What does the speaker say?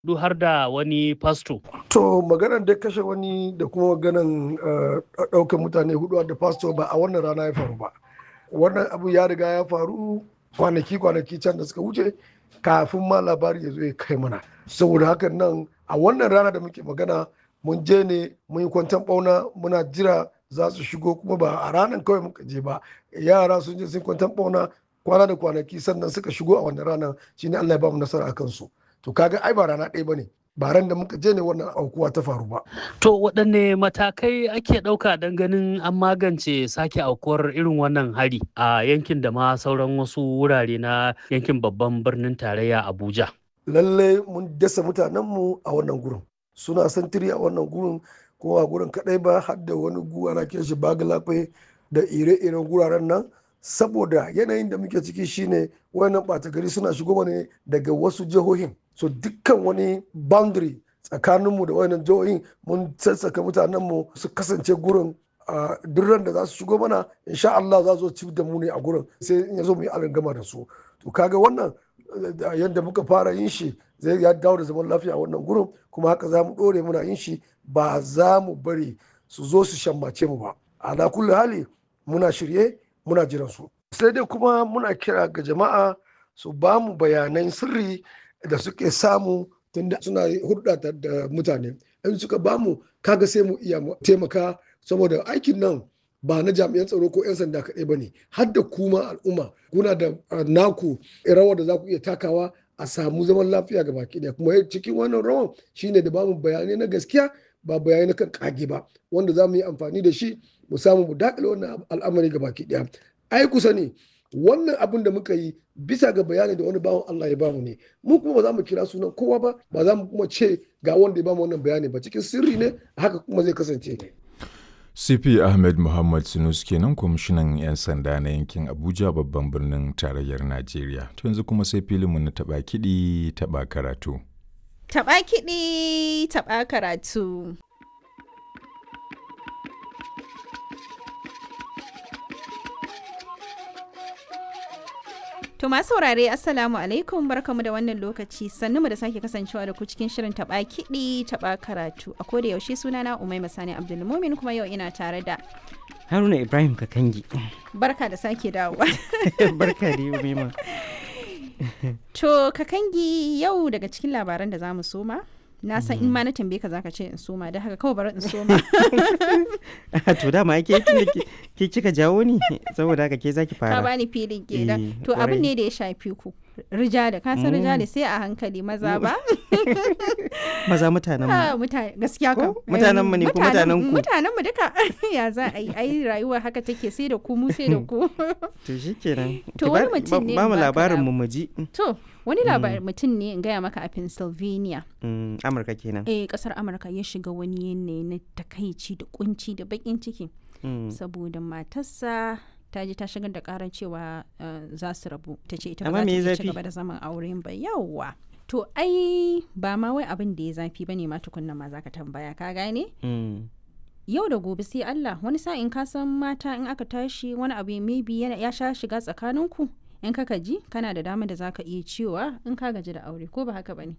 duk har da wani fasto. To maganar da kashe wani da kuma maganar ɗaukar mutane hudu da fasto ba a wannan rana ya faru ba. Wannan abu ya riga ya faru kwanaki kwanaki can da suka wuce kafin ma labari ya zo ya kai mana. Saboda hakan nan a wannan rana da muke magana mun je ne mun yi kwantan ɓauna muna jira za su shigo kuma ba a ranar kawai muka je ba yara sun je sun kwantan ɓauna kwana da kwanaki sannan suka shigo a wannan ranar shine Allah ya ba mu nasara a kansu. to kaga ai ba rana ɗaya bane ba ran da muka je ne wannan aukuwa ta faru ba. To waɗanne matakai ake ɗauka don ganin an magance sake aukuwar irin wannan hari a yankin da ma sauran wasu wurare na yankin babban birnin tarayya Abuja. Lalle mun dasa mutanenmu a wannan gurin. Suna santiri a wannan gurin ko a gurin kaɗai ba har da wani guwa na shi bagalafe da ire-iren guraren nan saboda yanayin da muke ciki shine wayannan ɓata gari suna shigo ne daga wasu jihohin so dukkan wani boundary tsakaninmu da wayannan jihohin mun sassaka mutanenmu su kasance gurin a duk da za su shigo mana insha Allah za su ci da mu ne a gurin sai in ya zo mu yi gama da su to kaga wannan yadda muka fara yin shi zai ya dawo da zaman lafiya a wannan gurin kuma haka za mu ɗore muna yin shi ba za mu bari su zo su shammace mu ba a kulli hali muna shirye muna jiran su sai dai kuma muna kira ga jama'a su ba mu bayanan sirri da suke samu tunda suna hulɗa da mutane in suka ba mu kaga sai mu iya taimaka saboda aikin nan ba na jami'an tsaro ko 'yan sanda kaɗai ba ne har da kuma al'umma kuna da naku rawar da za ku iya takawa a samu zaman lafiya ga baki ɗaya kuma cikin wannan rawan shine da bamu bayanai na gaskiya ba bayanai na kan kage ba wanda za mu yi amfani da shi mu samu mu dakile wannan al'amari ga baki ɗaya ai kusa ne wannan abin da muka yi bisa ga bayani da wani bawan Allah ya bamu ne mu kuma ba za mu kira sunan kowa ba ba za mu kuma ce ga wanda ya bamu wannan bayani ba cikin sirri ne haka kuma zai kasance CP Ahmed Muhammad Sinus kenan kwamishinan 'yan sanda na yankin Abuja babban birnin tarayyar Najeriya. To yanzu kuma sai filinmu na taɓa kiɗi taɓa karatu. Taɓa kiɗi taɓa karatu. To masu saurare Assalamu alaikum barkamu da wannan lokaci sannu mu da sake kasancewa da ku cikin shirin taba kiɗi taba karatu a koda yaushe sunana Umaima Sani Abdulmumin kuma yau ina tare da Haruna Ibrahim Kakangi. Barka da sake dawowa. Barka da Umaima. To Kakangi yau daga cikin labaran da zamu soma na san in ma na tambaye ka zaka ce in soma da haka kawai bari in soma to dama ke ke kika jawo ni saboda haka ke zaki fara ka bani filin kenan to abin ne da ya shafi ku rijali ka san rijali sai a hankali maza ba maza mutanen mu mutane gaskiya ka mutanen mu ne ko mutanen ku mutanen mu duka ya za a yi ai rayuwa haka take sai da ku mu sai da ku to shikenan to wani mutum ne ba mu labarin mu mu ji to wani labarin mutum ne in gaya maka a Pennsylvania Amurka kenan eh kasar Amurka ya shiga wani yanayi na takaici da kunci da bakin ciki saboda matarsa ta je ta shigar da karar cewa za su rabu ta ce ita ba za ta ci gaba da zaman auren ba yawwa to ai ba ma wai abin da ya zafi bane ma tukunna ma zaka tambaya ka gane yau da gobe sai Allah wani sa'in ka san mata in aka tashi wani abu maybe ya sha shiga tsakaninku in ka ji kana da dama da zaka iya cewa in ka gaji da aure ko ba haka bane